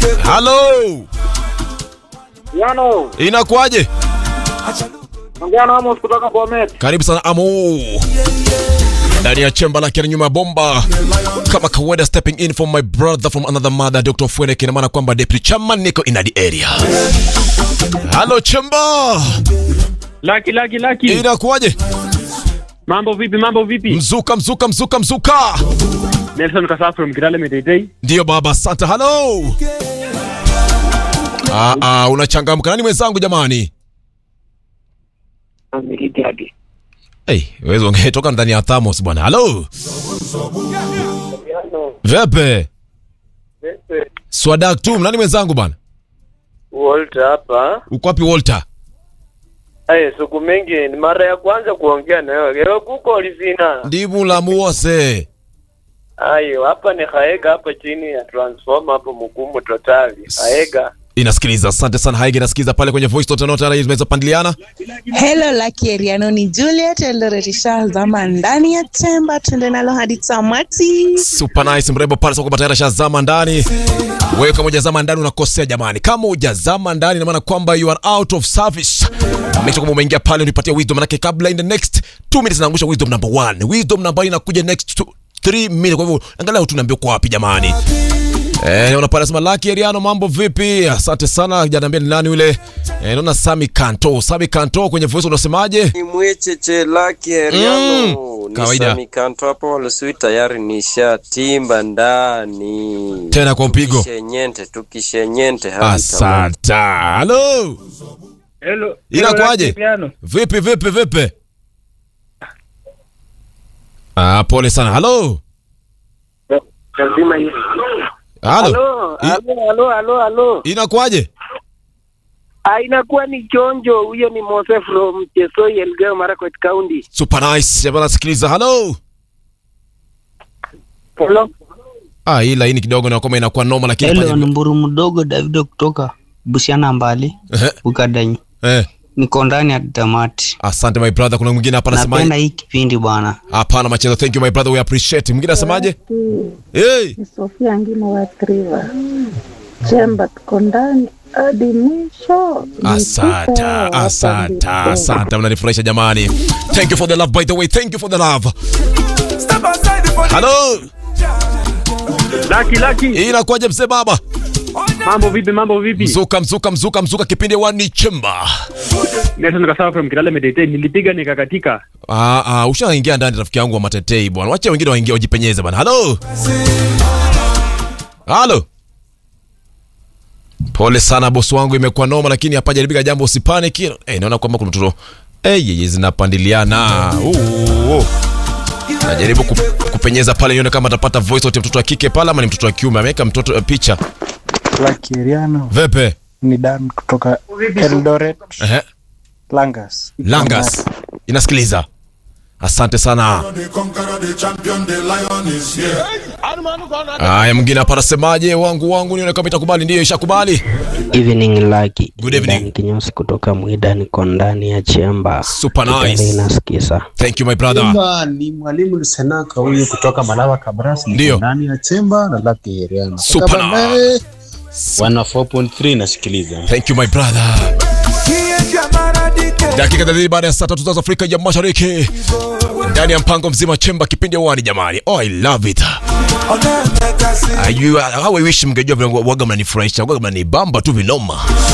Halo, Yano, inakuwaje? ongea na Amos kutoka Bomet. Karibu sana Amo ndani ya chemba lake nyuma ya bomba, kama kawaida, stepping in from my brother from another mother, Dr. Fwene, kina maana kwamba deputy chairman niko in the area. Halo chemba, Laki laki laki. inakuwaje? Mambo vipi? Mambo vipi? Mzuka mzuka mzuka mzuka, Nelson Kasaf from Kirale Medetei. ndiyo baba. Asante. Halo. Ah, ah, unachangamka. Nani mwenzangu jamani? Hey, wewe ungetoka ndani ya Thamos bwana. Halo. Vepe. Swadak tu, nani mwenzangu bwana? Walter hapa. Uko wapi Walter? Aye, siku mingi ni mara ya kwanza kuongea na wewe. Leo kuko ulizina. Ndimu la muose. Ayo, hapa ni Haega hapa chini ya transformer hapo Mukumu totali. Haega. Inasikiliza. Asante sana Haige, inasikiliza pale kwenye voice note note inaweza pandiliana. Hello Lucky Eriano, ni Juliet Eldoret ishazama ndani ya chemba, tuende nalo hadi tamati. Super nice mrembo pale soko tayari shazama ndani. Wewe kama hujazama ndani unakosea jamani. Kama hujazama ndani ina maana kwamba you are out of service. Make sure kwamba umeingia pale unipatie wisdom manake kabla in the next 2 minutes naangusha wisdom number 1. Wisdom number inakuja next 3 minutes. Kwa hivyo angalau tunaambia kwa wapi jamani. Eh, naona pale sema Lucky Eriano mambo vipi? Asante sana. Hajaniambia ni nani yule. Eh, naona Sami Kanto. Sami Kanto kwenye voice unasemaje? Ni mwecheche laki Heriano Mm, kawaida. ni Sami Kanto hapo Walusui tayari nishatimba ndani Tena kwa mpigo. Tukishenyente tukishenyente hadi tamati. Asante. Hello. Hello. Inakuwaje? Vipi vipi vipi? Ah, pole sana. Halo. Lazima hiyo. Halo. I- halo, halo, halo, halo. Inakuwaje? Ah, inakuwa ni chonjo. Huyo ni Mose from Chesoi Elgeyo Marakwet County. Super nice. Jamaa nasikiliza. Halo. Hello. Ah, hii laini kidogo na kama inakuwa noma lakini Hello, fanya- ni mburu mdogo Davido kutoka Busiana mbali Ehe. Bukadanyi. Eh, Niko ndani ya tamati. asante my brother. Kuna mwingine hapa Napenda anasemaje? hii kipindi bwana. Hapana machezo. Thank you my brother. We appreciate. Mwingine anasemaje? Hey. Ni Sofia Ngimo wa Triva. Chemba tuko ndani hadi mwisho. Asante, Nipita asante, hapa asante. Mnanifurahisha jamani. Thank you for the love by the way. Thank you for the love. Halo. Laki laki. Inakuwaje mzee baba? Mambo vipi? Mambo vipi? Mzuka mzuka mzuka mzuka kipindi wani chemba. Nelson Kasaf from Kirale Medetei. Nilipiga nikakatika. Ah, ah, ushaingia ndani rafiki yangu wa matetei bwana. Wacha wengine waingie wajipenyeze bwana. Halo. Halo. Pole sana bosi wangu, imekuwa noma, lakini hapa jaribika jambo, usipanic. Eh, naona kwamba kuna mtoto eh, yeye zinapandiliana. Uh, uh. Najaribu kup- kupenyeza pale nione kama atapata voice note ya mtoto wa kike pale ama ni mtoto wa kiume. Ameweka mtoto uh, picha. Lucky Eriano Vepe. ni Dan kutoka Eldoret Ehe. Langas. Langas. Inasikiliza. Asante sana. Haya, mwingine hapa anasemaje? Wangu wangu, nione kama itakubali. Ndiyo, ishakubali. Evening Lucky. Good evening. Dan Kinyosi kutoka Mwida niko ndani ya chemba. Super Kipindi nice. inasikiza. Thank you my brother. Chemba ni mwalimu Lusenaka huyu kutoka Malawa Kabrasi, Ndio. ndani ya Chemba na Lucky Eriano. Super Kutoka Bambe, nice. 104.3 nasikiliza. Thank you my brother. Dakika 30 baada ya saa tatu za Afrika ya Mashariki. Ndani ya mpango mzima chemba kipindi wani jamani. Oh, I love it. Ayua, how I wish mngejua vile waga mnanifurahisha, waga mnanibamba tu vinoma.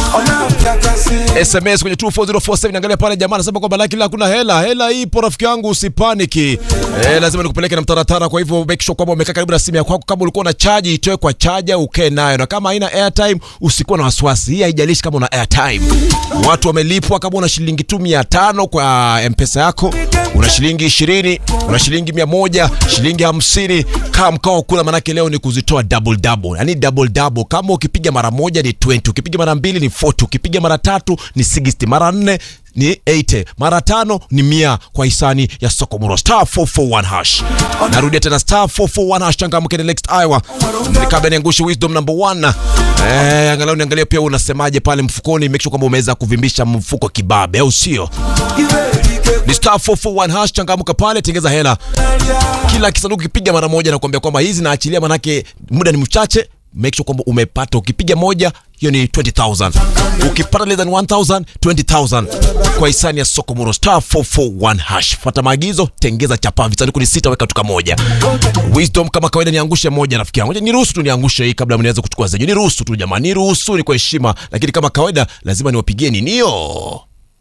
SMS kwenye 24047 angalia pale jamaa anasema kwamba laki la kuna hela. Hela ipo rafiki yangu usipaniki. Eh, lazima nikupeleke na mtaratara kwa hivyo make sure kwamba umekaa karibu na simu yako kama ulikuwa na chaji itoe kwa chaja ukae nayo na kama haina airtime usikuwa na wasiwasi. Hii haijalishi kama una airtime. Watu wamelipwa kama una shilingi tu 500 kwa M-Pesa yako, una shilingi 20, una shilingi 100, shilingi 50, kama mkao kula manake leo ni kuzitoa double double. Yaani double double kama ukipiga mara moja ni 20, ukipiga mara mbili ni 40, ukipiga mara tatu ni 60, mara nne ni 80 mara tano ni mia kwa hisani ya Sokomoro star 441 hash. Narudia tena star 441 hash, changamke ni next hour. Nikabla niangushe wisdom number 1. Eh, angalau niangalie pia unasemaje pale mfukoni, make sure kwamba umeweza kuvimbisha mfuko kibabe, au sio? Ni star 441 hash, changamka pale, tengeza hela. Kila kisanduku kipiga mara moja na kuambia kwamba hizi naachilia, manake muda ni mchache make sure kwamba umepata ukipiga moja hiyo ni 20000 ukipata less than 1000 20000 kwa hisani ya soko muro star 441 hash fuata maagizo tengeza chapa visanduku ni sita weka tuka moja wisdom kama kawaida niangushe moja rafiki yangu Ngoja niruhusu tu niangushe hii kabla mniweze kuchukua zenyu niruhusu tu jamani niruhusu ni kwa heshima lakini kama kawaida lazima niwapigie ninio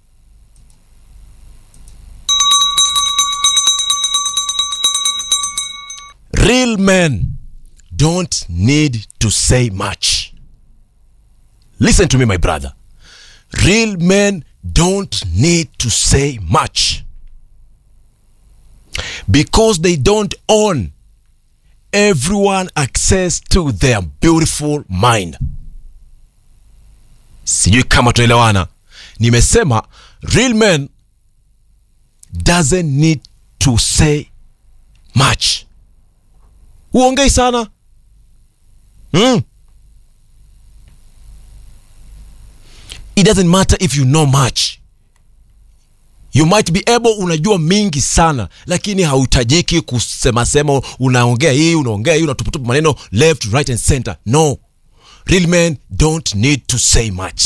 real men don't need to say much listen to me my brother real men don't need to say much because they don't own everyone access to their beautiful mind sijui kama tunaelewana nimesema real men doesn't need to say much huongei sana mm. it doesn't matter if you know much you might be able unajua mingi sana lakini hauhitajiki kusemasema unaongea hii unaongea hii unatuputupa maneno left right and center no real men don't need to say much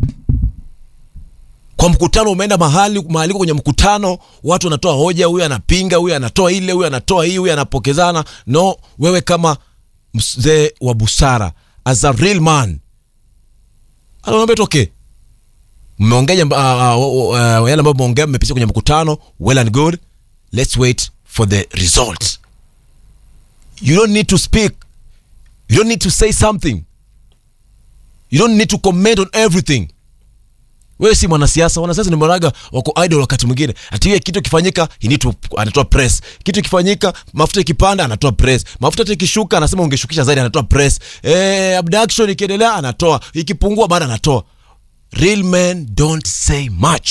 kwa mkutano umeenda mahali mahaliko kwenye mkutano watu wanatoa hoja huyu anapinga huyu anatoa ile huyu anatoa hii huyu anapokezana no wewe kama mzee wa busara as a real man anaambia toke mmeongea uh, uh, uh, yale ambayo mmeongea mmepitia kwenye mkutano well and good let's wait for the result you don't need to speak you don't need to say something you don't need to comment on everything wewe si mwanasiasa wanasiasa ni maraga wako idol wakati mwingine ati yeye kitu kifanyika he need to anatoa press kitu kifanyika mafuta ikipanda anatoa press mafuta hata ikishuka anasema ungeshukisha zaidi anatoa press eh abduction ikiendelea anatoa ikipungua bado anatoa real men don't say much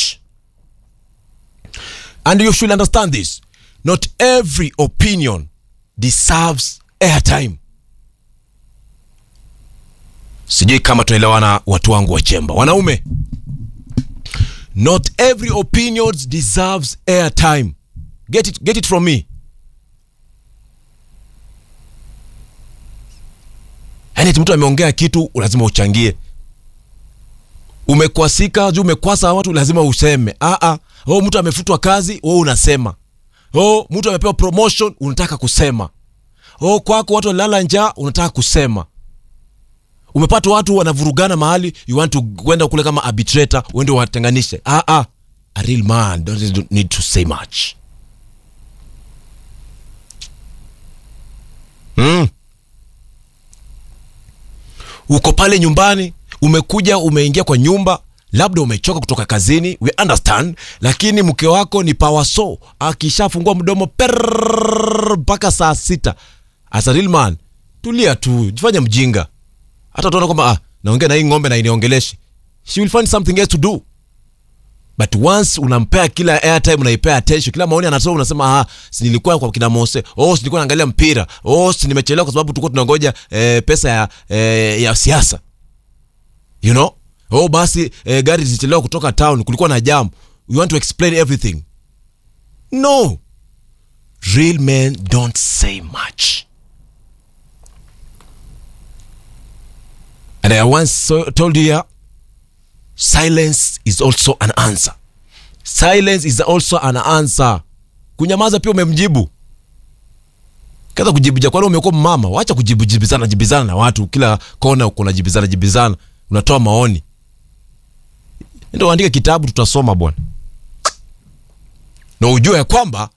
and you should understand this not every opinion deserves airtime sijui kama tunaelewana watu wangu wa chemba wanaume not every opinion deserves airtime get it, get it from me yaani ati mtu ameongea kitu lazima uchangie umekwasika juu umekwasa watu lazima useme Aa, oh, mtu amefutwa kazi wewe unasema oh, mtu amepewa promotion unataka kusema oh, kwako watu walilala njaa unataka kusema umepata watu wanavurugana mahali you want to kwenda kule kama arbitrator uende watenganishe ah, ah. a real man don't need to say much mm. uko pale nyumbani umekuja umeingia kwa nyumba labda umechoka kutoka kazini we understand lakini mke wako ni pawaso akishafungua mdomo per mpaka saa sita as a real man tulia tu jifanya mjinga hata utaona kwamba ah, naongea na hii ng'ombe na iniongeleshe she will find something else to do but once unampea kila airtime unaipea attention kila maoni anatoa unasema ah, si nilikuwa kwa kina Mose oh si nilikuwa naangalia mpira oh si nimechelewa kwa sababu tulikuwa tunangoja eh, pesa ya eh, ya siasa you know oh basi eh, gari zilichelewa kutoka town kulikuwa na jam you want to explain everything no real men don't say much And I once so, told you here, silence is also an answer. Silence is also an answer. Kunyamaza pia umemjibu. Kaza kujibija kwani umekuwa mama, wacha kujibijibizana jibizana na watu kila kona uko unajibizana jibizana, unatoa maoni. Ndio uandike kitabu tutasoma bwana. Na ujue ya kwamba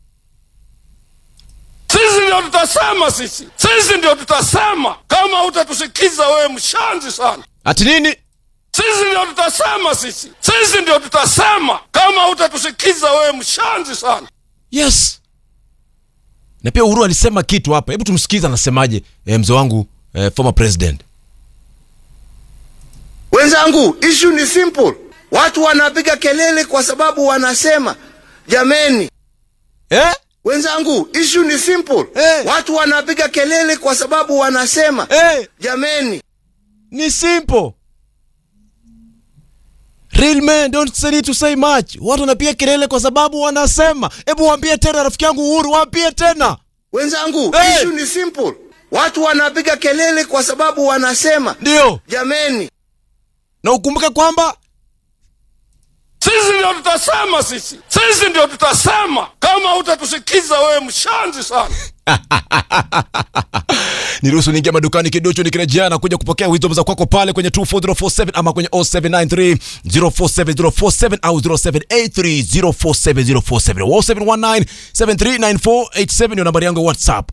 sisi ndio tutasema, sisi sisi ndio tutasema. Kama utatusikiza wewe, mshanzi sana. ati nini? Sisi ndio tutasema, sisi sisi ndio tutasema. Kama utatusikiza wewe, mshanzi sana. Yes. Na pia Uhuru alisema kitu hapa. Hebu tumsikize anasemaje, eh, mzee wangu eh, former president. Wenzangu, issue ni simple. Watu wanapiga kelele kwa sababu wanasema jameni. Eh? Wenzangu, issue ni simple. Eh. Watu wanapiga kelele kwa sababu wanasema Eh, jameni. ni simple. Real men don't need to say much. Watu wanapiga kelele kwa sababu wanasema. Hebu waambie tena rafiki yangu Uhuru, waambie tena. Wenzangu, Eh. issue ni simple. Watu wanapiga kelele kwa sababu wanasema ndio jameni, na ukumbuke kwamba sisi ndio tutasema, sisi sisi ndio tutasema. Kama utatusikiza wewe, mshanzi sana. niruhusu niingia madukani kidocho nikirejea na kuja kupokea wisdom za kwako pale kwenye 24047 ama kwenye 0793 047047 au 0783047047 0719 739487 ndio nambari yangu ya whatsapp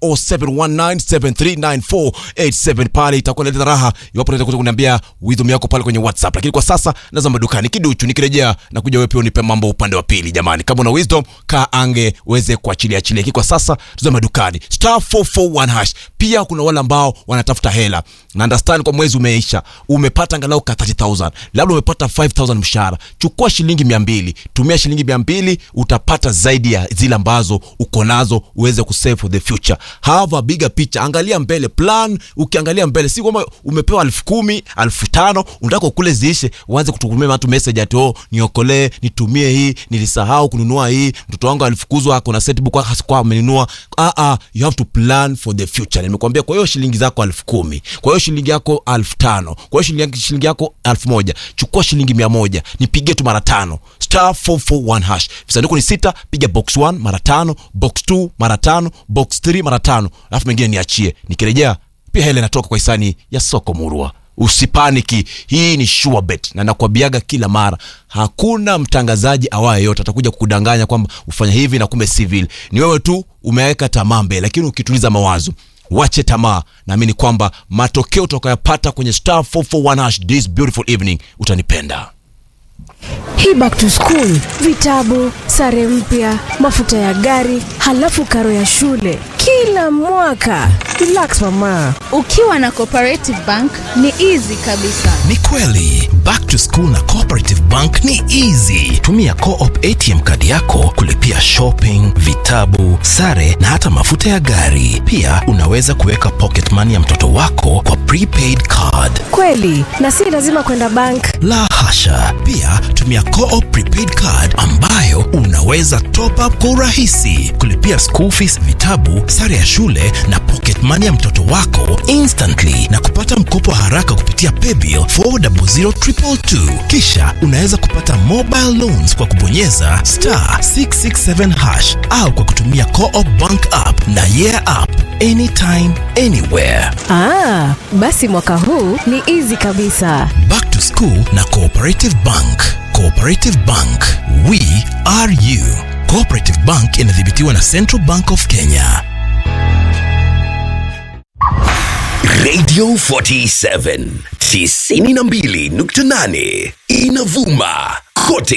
0719 739487 pale itakuwa inaleta raha iwapo unaweza kuja kuniambia wisdom yako pale kwenye whatsapp lakini kwa sasa nazama madukani kiduchu nikirejea na kuja wewe pia unipe mambo upande wa pili jamani kama una wisdom kaa ange uweze kuachilia achilia lakini kwa sasa tuzame madukani star 441 hash pia kuna wale ambao wanatafuta hela na understand kwa mwezi umeisha umepata angalau ka 30000 labda umepata 5000 mshahara chukua shilingi 200 tumia shilingi 200 utapata zaidi ya zile ambazo uko nazo uweze kusave for the future have a bigger picture angalia mbele plan ukiangalia mbele si kwamba umepewa elfu kumi elfu tano unataka kule ziishe uanze kutukumia watu message ati oh niokolee nitumie hii nilisahau kununua hii mtoto wangu alifukuzwa ako na setbook kwa amenunua ah ah you have to plan for the future nimekwambia kwa hiyo shilingi zako elfu kumi kwa hiyo shilingi yako elfu tano kwa hiyo shilingi, shilingi yako elfu moja chukua shilingi mia moja nipigie tu mara tano star 441 hash visanduku ni sita piga box 1 mara tano box 2 mara tano box 3 mara tano alafu mengine niachie nikirejea pia hela inatoka kwa hisani ya soko murua usipaniki hii ni sure bet na nakwambiaga kila mara hakuna mtangazaji awaye yote atakuja kukudanganya kwamba ufanya hivi na kumbe civil ni wewe tu umeweka tamaa mbele lakini ukituliza mawazo wache tamaa naamini kwamba matokeo utakayopata kwenye star 441 hash this beautiful evening utanipenda hii back to school vitabu sare mpya mafuta ya gari halafu karo ya shule kila mwaka relax mama ukiwa na cooperative bank ni easy kabisa ni kweli back to school na cooperative bank ni easy tumia coop atm kadi yako kulipia shopping vitabu sare na hata mafuta ya gari pia unaweza kuweka pocket money ya mtoto wako kwa prepaid card kweli na si lazima kwenda bank la hasha pia tumia coop prepaid card ambayo unaweza top up kwa urahisi kulipia school fees vitabu sare ya shule na pocket money ya mtoto wako instantly na kupata mkopo haraka kupitia paybill 400222 kisha unaweza kupata mobile loans kwa kubonyeza star 667 hash au kwa kutumia coop bank app na yeah app anytime anywhere ah, basi mwaka huu ni easy kabisa back to school na cooperative bank cooperative bank we are you cooperative bank inadhibitiwa na central bank of kenya radio 47 92.8 inavuma kote